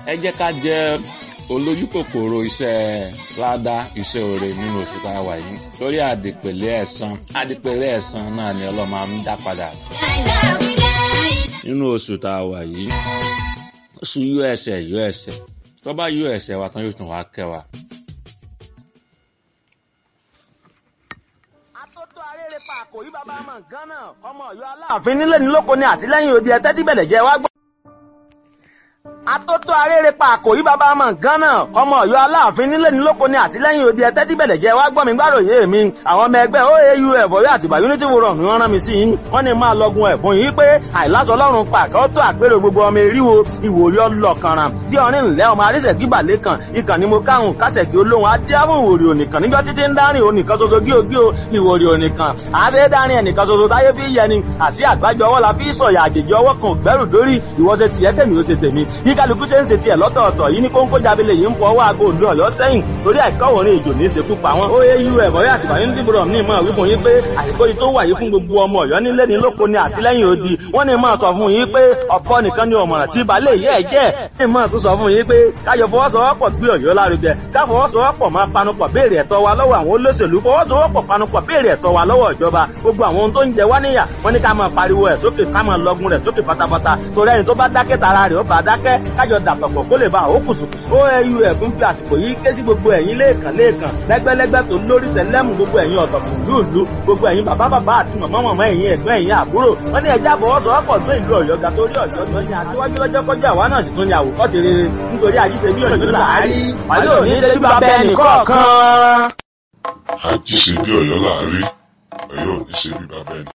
ẹ jẹ́ ká jẹ́ olójú kòkòrò iṣẹ́ ládá iṣẹ́ oore nínú oṣù tá a wà yìí torí àdìpèlé ẹ̀san àdìpèlé ẹ̀san náà ni ọlọ́mọ á ń dá padà nínú oṣù tá a wà yìí oṣù yọ ẹsẹ̀ yọ ẹsẹ̀ tó bá yọ ẹsẹ̀ wa tán yóò tún wá kẹ́ wa. Atótó arére pa àkòrí bàbá ọmọ Gánà ọmọ Ọ̀yọ́ Aláàfin nílé ní lóko ní àtìlẹ́yìn òde ẹtẹ tí bẹlẹ jẹ wá gbọ́. Atótó arére pa àkòrí bàbá ọmọ Gánà ọmọ Ọ̀yọ́ Aláàfin nílé ní lóko ní àtìlẹ́yìn òde ẹtẹ tí bẹlẹ jẹ wá gbọ́ mi gbàròyé mi àwọn ọmọ ẹgbẹ́ OAUF Ọ̀yọ́ àtìgbà Unity Forum ni wọ́n rán mi sí yín wọ́n ní máa lọgun ẹ̀bùn yìí pé àìláṣọ Ọlọ́run pàkẹ ó tó àpérò gbogbo ọmọ eríwo ìwòrí ọlọkànràn tí ọrin ńlẹ ọmọ arísẹkí balẹ kan ìkànnì mo káhùn kásẹkí olóhùn adéhùn ìwòrí onìkan níjọ títí ń dárìn onìkan ṣoṣo gíogío ìwòrí onìkan àṣẹ dárìn ẹnìkan ṣoṣo táyé fi yẹni àti àgbájọ ọwọ́ la fi sọ̀yà àjèjì ọwọ́ kan gbẹ́rù dórí ìwọ ṣe tiẹ̀ tèmi ó ṣe tèmi bí kálukú ṣe ń ṣe tiẹ̀ lọ́tọ̀ọ̀tọ̀ yìí ní kóńkó jábílẹ̀ yìí ń fọ ọwọ́ aago òdu ọ̀yọ́ sẹ́yìn torí àìkọ́wọ̀rin ìjò ní ìṣekú pa wọn. OAUF Ọ̀yọ́ àtìgbà ní dìbòrò ní ìmọ̀ wípé yín pé àìkó yìí tó wà yìí fún gbogbo ọmọ Ọ̀yọ́ nílé ní lóko ní àtìlẹ́yìn odi wọ́n ní máa sọ fún yín pé ọ̀pọ̀ nìkan ni ọ̀mọ̀ràn tí balẹ̀ yẹ́ ẹ̀ jẹ́ ní máa tún sọ fún yín pé káyọ̀ fọwọ́sowọ́pọ̀ gbé Ọ̀yọ́ lárugẹ ká fọwọ́sowọ́pọ̀ máa panupọ̀ béèrè ẹ̀tọ́ wa lọ́wọ́ àwọn olóṣèlú fọwọ́sowọ́pọ̀ panupọ̀ béèrè ẹ̀tọ́ wa lọ́wọ́ ìjọba gbogbo àwọn ohun tó ń jẹ wá níyà wọ́n ní ká máa pariwo ẹ̀ sókè ká máa lọgun rẹ̀ sókè pátápátá torí ẹni tó bá dákẹ́ tara rẹ̀ ó bá dákẹ́ kájọ dàpọ̀pọ̀ kó lè bá àwọn kùsùkùsù. OAUF ń fi àsìkò yìí ké sí gbogbo ẹ̀yin lẹ́ẹ̀kan lẹ́ẹ̀kan lẹ́gbẹ́lẹ́gbẹ́ tó lórí tẹ̀lẹ́mù gbogbo ẹ̀yin ọ̀tọ̀kùn lúùlú gbogbo ẹ̀yin bàbá bàbá àti màmá màmá ẹ̀yin ẹ̀gbọ́n ẹ̀yin àbúrò wọ́n ní ẹja àbọ̀wọ́sowọ́pọ̀ tó ìlú Ọ̀yọ́ ga torí Ọ̀yọ́ tó ní aṣíwájú lọ́jọ́ kọjá àwa náà sì tún ní àwòkọ́ṣe rere nítorí àyíṣe bí Ọ̀yọ́ làárí wàlẹ́ òní ṣe bí bàbá ẹnì kọ̀ọ̀kan. àjíṣe bí Ọ̀yọ́ láàrí Ọ̀yọ́ ò ní ṣe bí bàbá ẹnì